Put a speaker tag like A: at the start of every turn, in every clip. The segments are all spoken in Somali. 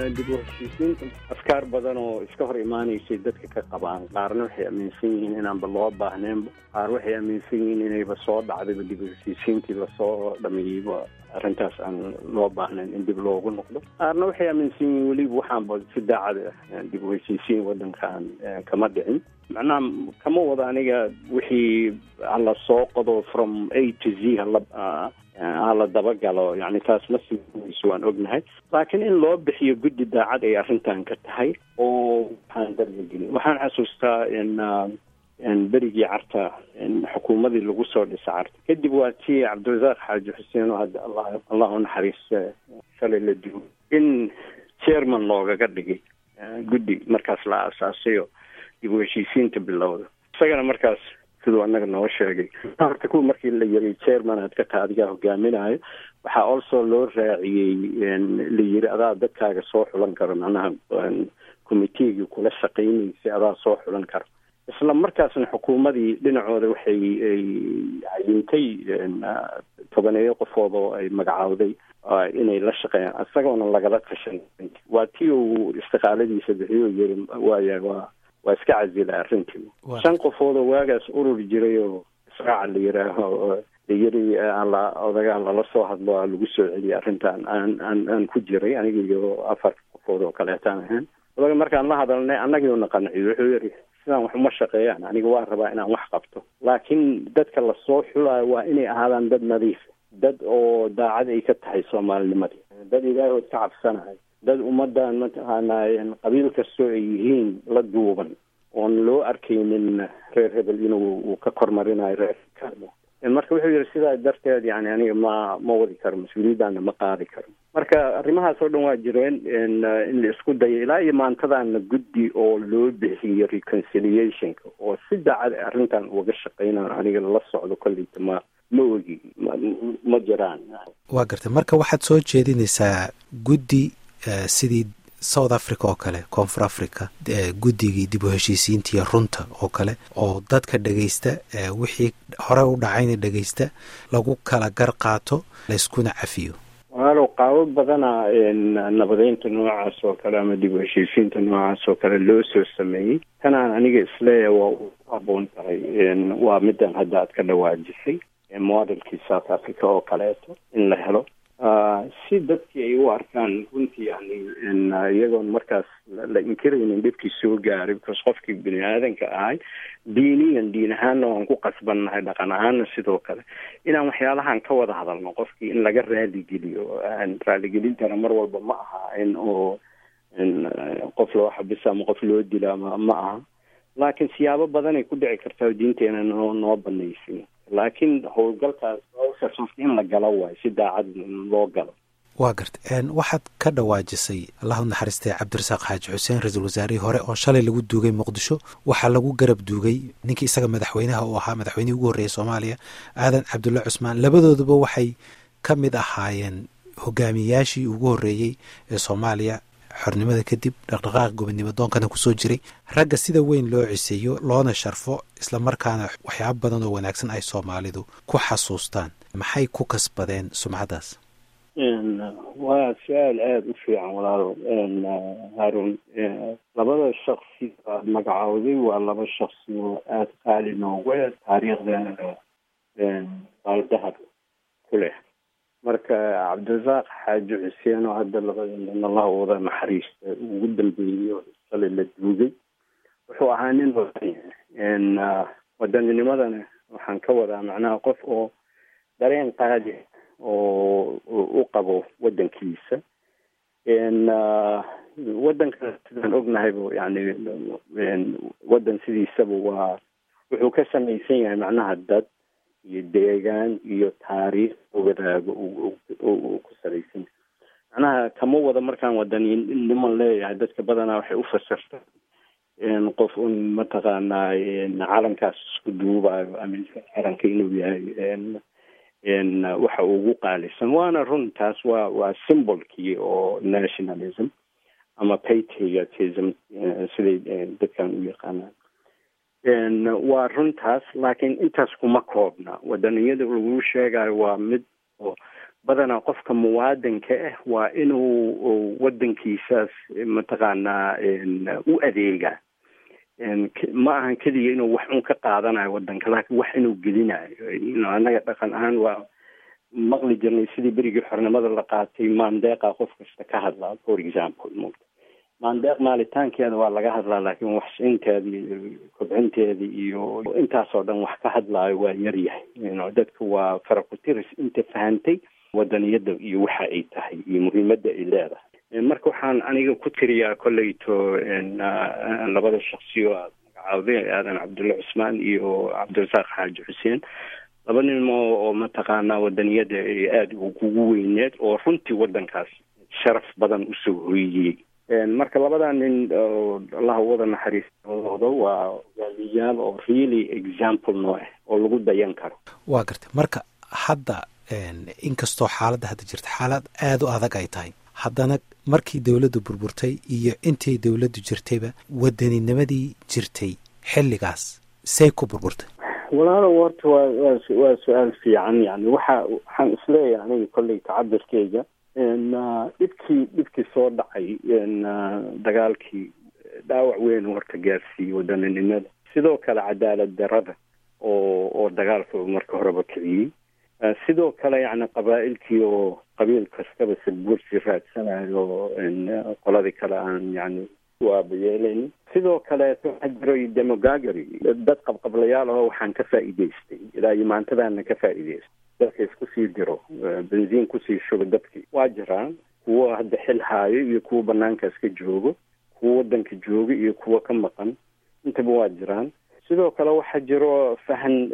A: dib u heshiisiinta afkaar badan oo iska hor imaanaysay dadka ka qabaan qaarna waxay aaminsan yihiin inaanba loo baahneenba qaar waxay aaminsan yihiin inayba soo dhacdayba dib u heshiisiintii lasoo dhameeyeyba arrintaas aan loo baahnayn in dib loogu noqdo qaarna waxay aaminsan yihiin weliba waxaanba si daacad ah dib u heshiisiin waddankan kama dhicin macnaha kama wada aniga wixii hala soo qodo from a to z hala hala dabagalo yani taas ma simayso waan ognahay laakiin in loo bixiyo guddi daacad ay arrintan ka tahay oo waxaan darbagelin waxaan xasuustaa in berigii carta xukuumadii lagu soo dhisa carta kadib waa tii cabdirasaaq xaaji xuseen oo hadda allah allah u naxariista shalay la duwo in chairman loogaga dhigay guddi markaas la aasaasayo dib u heshiisiinta bilowda isagana markaas siduu anaga noo sheegay horta kuwa markii la yiri chairman aad ka taha adigaa hogaaminayo waxaa also loo raaciyey la yiri adaa dadkaaga soo xulan karo macnaha committeegii kula shaqaynaysay adaa soo xulan karo isla markaasna xukuumadii dhinacooda waxay cayintay tobaneeyo qofood oo ay magacaawday inay la shaqeeyaan isagoona lagala tashan waa tii uu istiqaaladiisa bixiyo yiri waaya waa waa iska casila arrintii shan qofood oo waagaas ururi jiray oo israaca la yiraaho la yiri ala odagaan lala soo hadlo a lagu soo celiyay arrintan aan aan aan ku jiray aniga iyo afar qofood oo kaleetaan ahaan odaga markaan la hadalnay annagiuna qanciyo wuxuu yiri sidaan wax uma shaqeeyaan aniga waan rabaa inaan wax qabto laakiin dadka lasoo xulaayo waa inay ahaadaan dad nadiif dad oo daacad ay ka tahay soomaalinimadii dad ilaahood ka cabsanayo dad ummadan mataqaanaa qabiil kastoo ay yihiin la duuban oon loo arkaynin reer hebel inuu uu ka kormarinayo reer marka wuxuu yihi sidaa darteed yani aniga ma ma wadi karo mas-uuliyaddaana ma qaadi karo marka arrimahaas oo dhan waa jireen in la isku dayo ilaa iyo maantadaana guddi oo loo bixiyo reconciliationka oo si daacad arrintan uga shaqeynayo aniga la socdo kolleyta ma ma ogi ma jiraan
B: waa gartay marka waxaad soo jeedinaysaa guddi sidii south africa oo kale koonfur africa guddigii dib u heshiisiintiiyo runta oo kale oo dadka dhegaysta wixii hore u dhacayna dhegaysta lagu kala gar qaato layskuna cafiyo
A: walaalow qaabo badana nabadeynta noocaas oo kale ama dib u heshiisiinta noocaas oo kale loo soo sameeyey tanaan aniga isleeya waa u haboon tahay waa midan hadda aad ka dhawaajisay modelkii south africa oo kaleeto in la helo si dadkii ay u arkaan runtii yani iyagoon markaas la inkiraynin dhibkii soo gaaray because qofkii bini aadanka ahay diiniyan diin ahaanna waan ku qasbannahay dhaqan ahaanna sidoo kale inaan waxyaalahan ka wada hadalno qofkii in laga raaligeliyo raaligelintana mar walba ma aha in oo qof loo xabisa ama qof loo dila ma ma aha laakiin siyaabo badanay ku dhici kartaa diinteena noo noo banaysin laakiin howlgalkaas hawshaas qofka in la galo waayo si daacad loo galo
B: waa garta waxaad ka dhawaajisay allahu naxariistay cabdirasaaq xaaji xuseen ra-iisul wasaarihii hore oo shalay lagu duugay muqdisho waxaa lagu garab duugay ninkii isaga madaxweynaha uu ahaa madaxweynihii ugu horreeyay soomaaliya aadan cabdulla cusmaan labadooduba waxay ka mid ahaayeen hogaamiyayaashii ugu horreeyey ee soomaaliya xornimada kadib dhaqdhaqaaq gobodnimo doonkana kusoo jiray ragga sida weyn loo ciseeyo loona sharfo islamarkaana waxyaaba badan oo wanaagsan ay soomaalidu ku xasuustaan maxay ku kasbadeen sumcaddaas
A: waa su-aal aada u fiican walaalo haarun labada shaksi aad magacowday waa laba shaksi oo aada qaali nooga taariikhdeena baaldahab ku leh marka cabdirasaaq xaaji xuseen oo hadda labadana allah wada naxariista ugu dambeeyey shalay la duugay wuxuu ahaa nin wadan wadanninimadana waxaan ka wadaa macnaha qof oo dareen qaadi oo u qabo waddankiisa waddankan sidaan ognahayba yani waddan sidiisaba waa wuxuu ka samaysan yahay macnaha dad iyo deegaan iyo taariikh wadaago uu ku salaysan macnaha kama wada markaan wadannimo leeyahay dadka badanaa waxay u fasirta qof un mataqaanaa calankaas isku duubayo ama calanka inuu yahay waxa ugu qaalisan waana run taas waa waa symbolkii oo nationalism ama patriotism siday dadkan u yaqaanaan waa runtaas laakiin intaas kuma koobna wadaniyada lagu sheegayo waa mid oo badanaa qofka muwaadinka ah waa inuu wadankiisaas mataqaanaa u adeegaa ma ahan keliya inuu wax un ka qaadanayo wadanka laakiin wax inuu gelinayo annaga dhaqan ahaan waa maqli jirnay sidii berigii xornimada la qaatay maandeeqa qof kasta ka hadlaa for example mugta maandeeq maalitaankeeda waa laga hadlaa laakiin waxsinteeda iyo kobcinteeda iyo intaasoo dhan wax ka hadlaayo waa yaryahay dadka waa farakutiris inta fahantay wadaniyada iyo waxa ay tahay iyo muhiimadda ay leedahay marka waxaan aniga ku tiriyaa kolleyto labada shaksiyo aad magacaawday aadan cabdulla cusmaan iyo cabdirasaaq xaaji xuseen laba nin oo mataqaanaa wadaniyada ay aada kugu weyneed oo runtii wadankaas sharaf badan usoo hoyiyey marka labadaa nin allah wada naxariistooda waa waaliyaal oo really example noo ah oo lagu dayan karo
B: waa gartay marka hadda inkastoo xaaladda hadda jirta xaalad aada u adag ay tahay haddana markii dowladdu burburtay iyo intii dowladdu jirtayba waddaninimadii jirtay xilligaas say ku burburtay
A: walaalo horta waa waa waa su-aal fiican yani waxa waxaan isleeyahay aniga kolley tacabirkeyga dhibkii dhibkii soo dhacay dagaalkii dhaawac weyn horta gaarsiiyey wadaninimada sidoo kale cadaalad darada oo oo dagaalka marka horeba kiciyey sidoo kale yani qabaa'ilkii oo qabiil kastaba sadbuursi raadsanayo qoladii kale aan yani waabayeelayn sidoo kaleeto waxaa jiray demogagary dad qabqablayaal aho waxaan ka faa'iidaystay ilaa iyo maantadaana ka faa'iidaystay dadka isku sii diro benziin kusii shubo dadkii waa jiraan kuwo hadda xil haayo iyo kuwo banaankaas ka joogo kuwo wadanka jooga iyo kuwo ka maqan intaba waa jiraan sidoo kale waxaa jiro fahan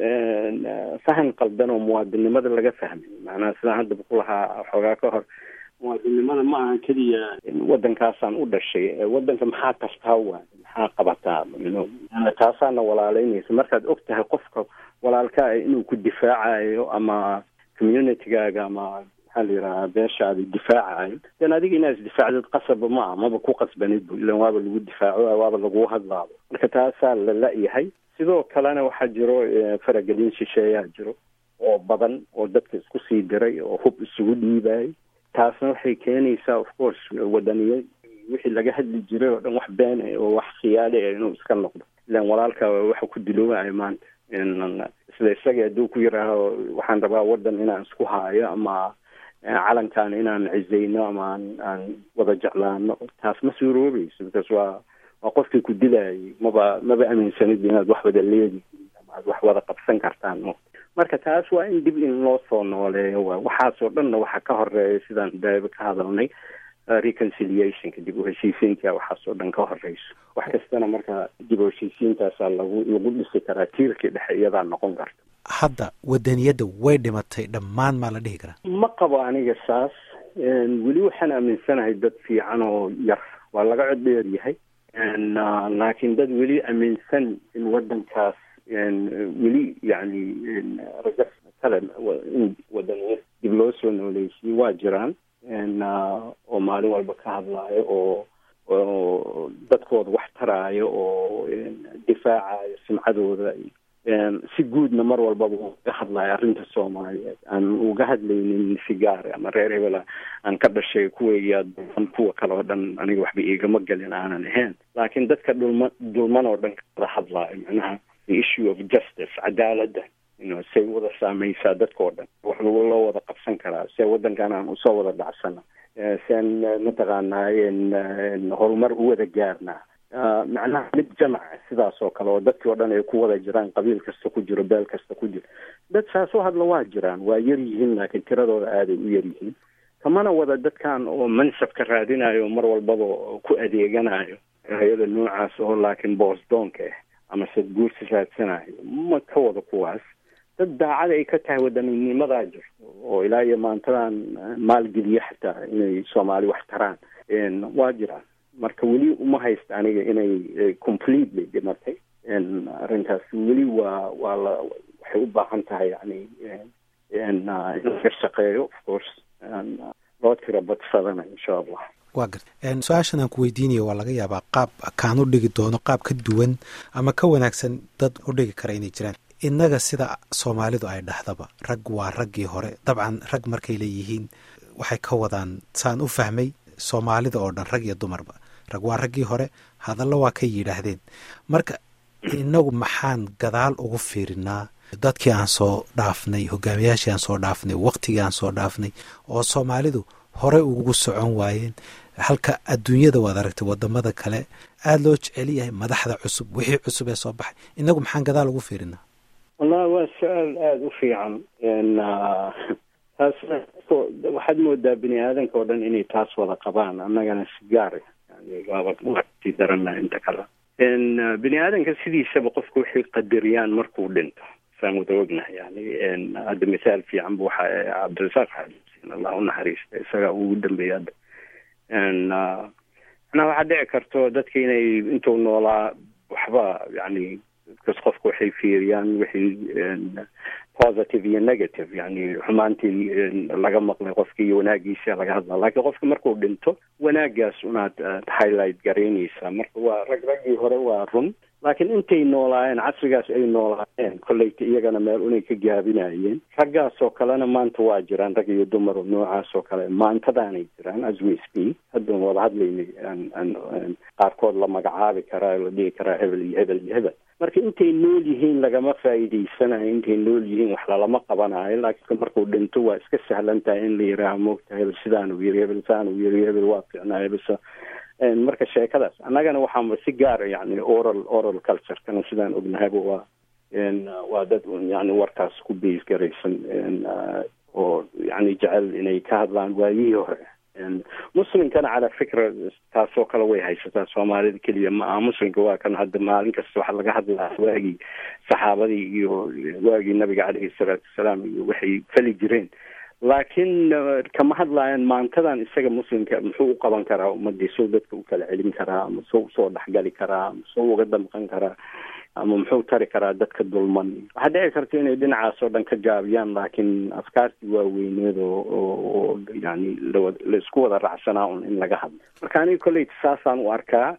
A: fahan qaldan oo muwaadinimada laga fahmay macnaha sidaan haddaba ku lahaa xoogaa ka hor muwaadinimada ma aha keliya wadankaasaan u dhashay wadanka maxaa kastaa waay maxaa qabataa taasaana walaaleynaysa markaad og tahay qofka walaalkaa inuu ku difaacayo ama communitygaaga ama maxaa la yidhahaa beeshaada difaacayo den adiga inaad isdifaacdid qasaba ma ah maba ku qasbanid bu ilan waaba lagu difaaco waaba lagu hadlaabo marka taasaa la la-yahay sidoo kalena waxaa jiro faragelin shisheeyaa jiro oo badan oo dadka isku sii diray oo hub isugu dhiibayay taasna waxay keenaysaa of course wadaniya wixii laga hadli jiray oo dhan wax been ah oo wax khiyaali ah inuu iska noqdo ilan walaalka waxa ku diloobayo maanta isla isaga hadduu ku yidhaaho waxaan rabaa wadan inaan isku haayo ama calankan inaan cizayno ama aan aan wada jeclaano taas ma suuroobayso because waa waa qofkii ku dilayay maba maba aaminsanid inaad wax wada leedihiin ama aad wax wada qabsan kartaan mo marka taas waa in dib in loo soo nooleeyo waa waxaasoo dhanna waxaa ka horeeya sidaan daaba ka hadalnay reconciliationka dib u heshiisiinka waxaasoo dhan ka horeyso wax kastana marka dib u heshiisiintaasaa lagu lagu dhisi karaa tiirkii dhexe iyadaa noqon karta
B: hadda wadaniyadda way dhimatay dhammaan maa la dhihi karaa
A: ma qabo aniga saas weli waxaan aaminsanahay dad fiican oo yar waa laga cod dheer yahay laakiin dad weli aaminsan in wadankaas weli yani raja kale in wadaniyad dib loo soo nooleysiye waa jiraan oo maalin walba ka hadlaayo oo oo dadkooda wax taraayo oo difaacayo simcadooda si guudna mar walbaba uga hadlayo arrinta soomaaliyeed aan uga hadlaynin si gaara ama reer hebela aan ka dhashay kuwaiyaa dulman kuwa kale oo dhan aniga waxba igama gelin aanan ahayn laakiin dadka dhulma dulman oo dhan kada hadlaayo macnaha the issue of justice cadaaladda ino say wada saameysaa dadka oo dhan wax loo wada qabsan karaa see wadankan aan usoo wada dhacsana sean mataqaanaa horumar u wada gaarnaa macnaha mid jamaca sidaas oo kale oo dadkii oo dhan ay ku wada jiraan qabiil kasta ku jiro beel kasta ku jiro dad saas oo hadla waa jiraan waa yar yihiin laakiin tiradooda aaday u yar yihiin kamana wada dadkan oo mansabka raadinayo mar walbaba ku adeeganayo hay-ada noocaas oo laakiin boosdoonka ah ama sadguursi raadsanayo ma ka wada kuwaas dad daacada ay ka tahay wadaninimadaa jirto oo ilaa iyo maantadan maalgeliya xataa inay soomaali wax taraan waa jiraan marka weli uma haysta aniga inay completely dhimatay arrintaas weli waa waa la waxay u baahan tahay yani in laga shaqeeyo of course loo tiro badsadana insha allah
B: waa garta su-aashan aan ku weydiinaya waa laga yaabaa qaab kaan u dhigi doono qaab ka duwan ama ka wanaagsan dad u dhigi kara inay jiraan innaga sida soomaalidu ay dhahdaba rag waa raggii hore dabcan rag markay leeyihiin waxay ka wadaan saan u fahmay soomaalida oo dhan rag iyo dumarba rag waa raggii hore hadallo waa ka yidhaahdeen marka innagu maxaan gadaal ugu fiirinaa dadkii aan soo dhaafnay hogaamiyaashii aan soo dhaafnay waqtigii aan soo dhaafnay oo soomaalidu horey ugu socon waayeen halka adduunyada waad aragtay wadamada kale aada loo jecel yahay madaxda cusub wixii cusub ee soo baxay innagu maxaan gadaal ugu fiirinaa
A: wallahi waa su-aal aada u fiican taas waxaad moodaa bini aadanka oo dhan inay taas wada qabaan annagana si gaar yani waaba sii darana inta kale bini aadanka sidiisaba qofku waxay qadariyaan markuu dhinto saan wada ognahay yani hadda mithaal fiican bu waxa cabdirasaaq xasin allah u naxariista isaga ugu dambeeyay hadda manaa waxaa dhici karto dadka inay intuu noolaa waxba yani bcas qofku waxay fiiriyaan wixii positive iyo negative yani xumaantii laga maqlay qofki iyo wanaagiisa laga hadla laakiin qofka markuu dhinto wanaagaas unaad highlight garaynaysaa marka waa rag raggii hore waa run laakiin intay noolaayeen casrigaas ay noolaayeen kolleyta iyagana meel unay ka gaabinayeen raggaas oo kalena maanta waa jiraan rag iyo dumar oo noocaas oo kale maantadaanay jiraan as we speak haddan wada hadlaynay qaarkood la magacaabi karaa la dhihi karaa hebel iyo hebel iyo hebel marka intay nool yihiin lagama faa'iidaysanayo intay nool yihiin wax lalama qabanayo laakiin markuu dhinto waa iska sahlan tahay in la yihaaha moogta hebel sidaanuu yiri hebel saanuu yiri hebel waa fiicnaa hebel marka sheekadaas annagana waxaanba si gaara yani oral oral culturekana sidaan ognahayba waa waa dad yani warkaas ku base garaysan oo yani jecel inay ka hadlaan waayihii hore muslimkana calaa fikra taasoo kale way haysataa soomaalida keliya ma aha muslimka waa kan hadda maalin kasta waxa laga hadlaa waagii saxaabadii iyo waagii nabiga caleyhi salaatu wasalaam iyo waxay fali jireen laakiin kama hadlaayaan maantadan isaga muslimka muxuu u qaban karaa ummadii soo dadka u kala celin karaa ama soo usoo dhexgali karaa ama soo uga damqan karaa ama muxuu tari karaa dadka dulman waxaa dhici karta inay dhinacaas oo dhan ka gaabiyaan laakiin afkaartii waaweyneed oo oo yani lawa la isku wada raacsanaa un in laga hadlo marka aniga kolleyta saasaan u arkaa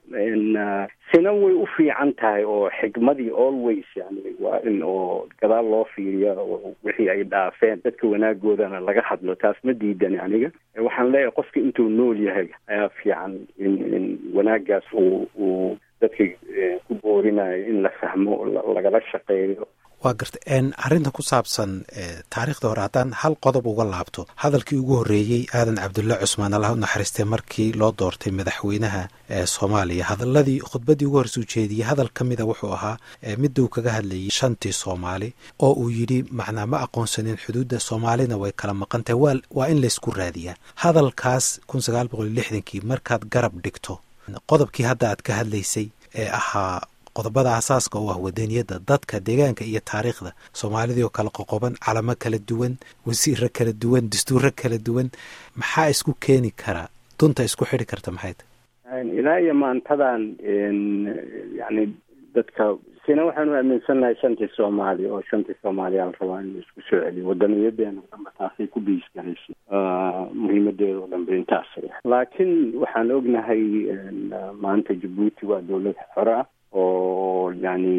A: sina way u fiican tahay oo xikmadii always yani waa in oo gadaal loo fiiriya oo wixii ay dhaafeen dadka wanaagoodana laga hadlo taas ma diidani aniga waxaan leeyahay qofka intuu nool yahay ayaa fiican in in wanaagaas uu uu dadka ku boorinayo in la fahmo lagala shaqeeyo
B: waa garta arrinta ku saabsan taariikhda hore haddaan hal qodob uga laabto hadalkii ugu horreeyey aadan cabdulla cusmaan allah u naxariistay markii loo doortay madaxweynaha soomaaliya hadaladii khudbaddii ugu horreysa ujeediyey hadal ka mida wuxuu ahaa midda uu kaga hadlayay shantii soomaali oo uu yidhi macnaa ma aqoonsanin xuduudda soomaalina way kala maqan tahay waa waa in laysku raadiyaa hadalkaas kun sagaal boqol lixdankii markaad garab dhigto qodobkii hadda aad ka hadlaysay ee ahaa qodobada asaaska oo ah wadaniyadda dadka deegaanka iyo taariikhda soomaalidii oo kala qoqoban calamo kala duwan wasiiro kala duwan dastuuro kala duwan maxaa isku keeni karaa dunta isku xidhi karta maxay tahay
A: ilaa iyo maantadan yani dadka sina waxaanu aaminsannahay shantii soomaali oo shantii soomaaliya la rabaa in la isku soo celiyo wadaniyadeena dhanba taasay ku biis garaysay muhiimadeeda oo dhanba intaasay laakiin waxaan ognahay maanta jabuuti waa dawlad xore ah oo yani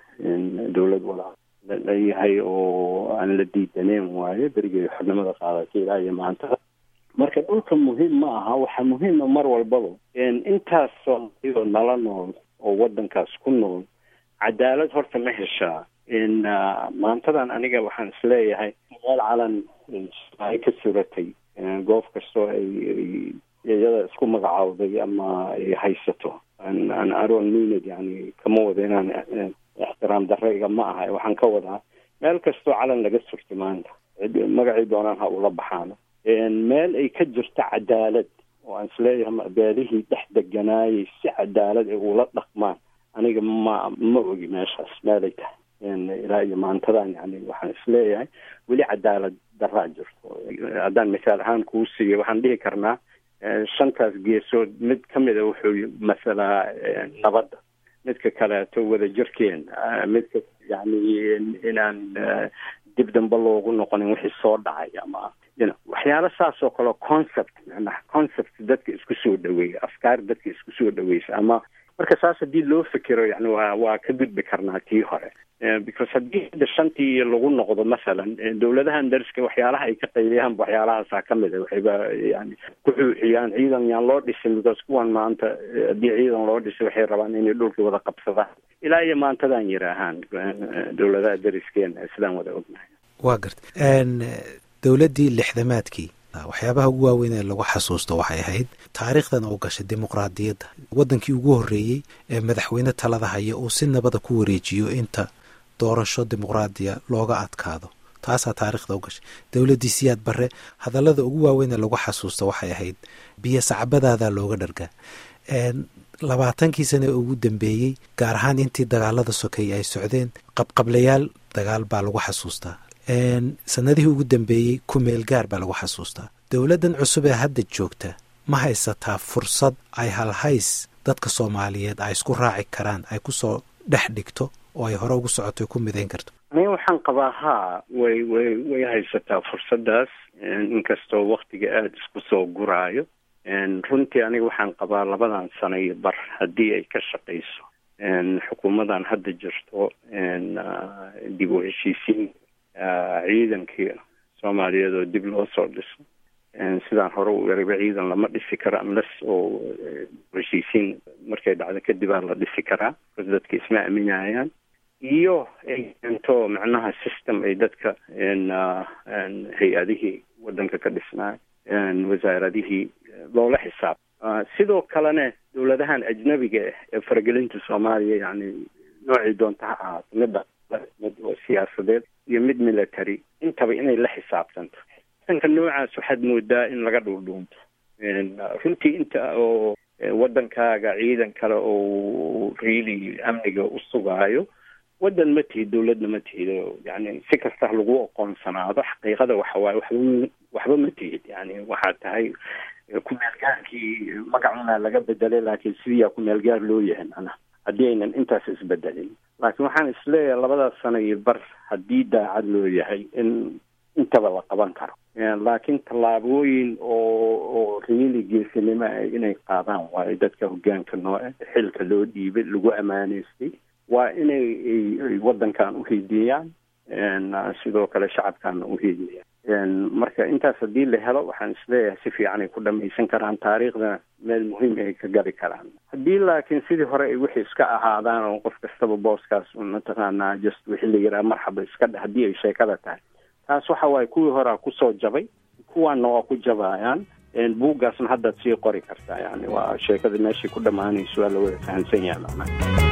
A: dawlad wada leeyahay oo aan la diidaneen waayo berigay xornimada qaadatay ilaa iyo maanta marka dhulka muhiim ma aha waxaa muhiima mar walbaba intaas soomaaliyoo nala nool oo wadankaas ku nool cadaalad horta ma heshaa maantadan aniga waxaan isleeyahay meel calan ay ka suratay goob kastoo ay iyada isku magacaawday ama ay haysato an aron minad yani kama wada inaan ixtiraam darayga ma aha waxaan ka wadaa meel kastoo calan laga surta maanta magacii doonaan ha ula baxaano meel ay ka jirto cadaalad oo aan isleeyahay beelihii dhex deganaayay si cadaalad ay ula dhaqmaan aniga ma ma ogi meeshaas meelay tahay ilaa iyo maantadan yani waxaan isleeyahay weli cadaalad daraa jirto haddaan misaal ahaan kuu siiyo waxaan dhihi karnaa shantaas geesood mid ka mida wuxuu masalaa nabadda midka kaleeto wadajirkeen midka yani inaan dib dambe loogu noqonin wixii soo dhacay ama you know waxyaalo saas oo kale concept macnaha concept dadka isku soo dhaweeya afkaar dadka isku soo dhaweysa ama marka saas haddii loo fikiro yani waa waa ka gudbi karnaa tii hore because haddii hadda shantii lagu noqdo masalan dowladahan dariska waxyaalaha ay ka qayliyaanba waxyaalahaasa ka mid a waxayba yani ku xuuxiyaan ciidan yaan loo dhisin because kuwan maanta haddii ciidan loo dhisay waxay rabaan inay dhulkii wada qabsadaan ilaa iyo maantadan yiraahaan dowladaha dariskeena sidaan wada ognahay
B: waa garta dowladdii lixdamaadkii waxyaabaha ugu waaweyn ee lagu xasuusto waxay ahayd taariikhdan oo gashay dimuqraadiyadda waddankii ugu horreeyey ee madaxweyne talada haya uu si nabada ku wareejiyo inta doorasho dimuqraadiya looga adkaado taasaa taariikhda u gashay dowladdii siyaad barre hadallada ugu waaweyn ee lagu xasuusto waxay ahayd biyo sacbadaadaa looga dhargaa labaatankii sane ugu dambeeyey gaar ahaan intii dagaalada sokeeye ay socdeen qabqablayaal dagaal baa lagu xasuustaa sanadihii ugu dambeeyey kumeel gaar baa lagu xasuustaa dowladdan cusub ee hadda joogta ma haysataa fursad ay halhays dadka soomaaliyeed ay isku raaci karaan ay kusoo dhex dhigto oo ay hore ugu socoto ay ku midayn karto
A: aniga waxaan qabaa haa way way way haysataa fursaddaas inkastoo waktiga aada isku soo guraayo runtii aniga waxaan qabaa labadan sano iyo bar haddii ay ka shaqayso xukuumadan hadda jirto dib u heshiisiin ciidankii soomaaliyeed oo dib loo soo dhiso sidaan hore u erayba ciidan lama dhisi karo unless oo heshiisiin markay dhacdo kadibaa la dhisi karaa bas dadka isma aaminayaan iyo ay keento macnaha system ay dadka hay-adihii waddanka ka dhisnaa wasaaradihii loola xisaab sidoo kalena dowladahan ajnabiga ah ee faragelinta soomaaliya yani noocii doonta ha ahaato midda mid oo siyaasadeed iyo mid military intaba inay la xisaabtanto xisaabtanka noocaas waxaad moodaa in laga dhuundhuunto runtii inta oo waddankaaga ciidan kale oo really amniga u sugaayo waddan ma tihid dowladna ma tihid yani si kasta lagu aqoonsanaado xaqiiqada waxawaaye waxba waxba ma tihid yani waxaad tahay ku-meelgaarkii magacuna laga bedelay laakiin sidiiyaa ku-meelgaar loo yahay macnaha haddii aynan intaas isbedelin laakiin waxaan isleeyahay labadaas sano iyo bar haddii daacad loo yahay in intaba la qaban karo laakiin tallaabooyin oo oo riili geesinimo ah inay qaadaan waayo dadka hogaanka nooce xilka loo dhiibay lagu amaaneystay waa inay ay waddankan uhiidiyaan sidoo kale shacabkaana uhiidiyaan marka intaas haddii la helo waxaan isleeyahay si fiican ay ku dhamaysan karaan taariikhdana meel muhiim ay ka gabi karaan haddii laakiin sidii hore ay wixii iska ahaadaan oo qof kastaba booskaas mataqaanaa just wixii la yidhaha marxaba iska dhe haddii ay sheekada tahay taas waxa waaye kuwii horea kusoo jabay kuwaana waa ku jabaayaan buuggaasna haddaad sii qori kartaa yani waa sheekada meeshii ku dhammaanayso waa la wada fahamsan yahay macnaha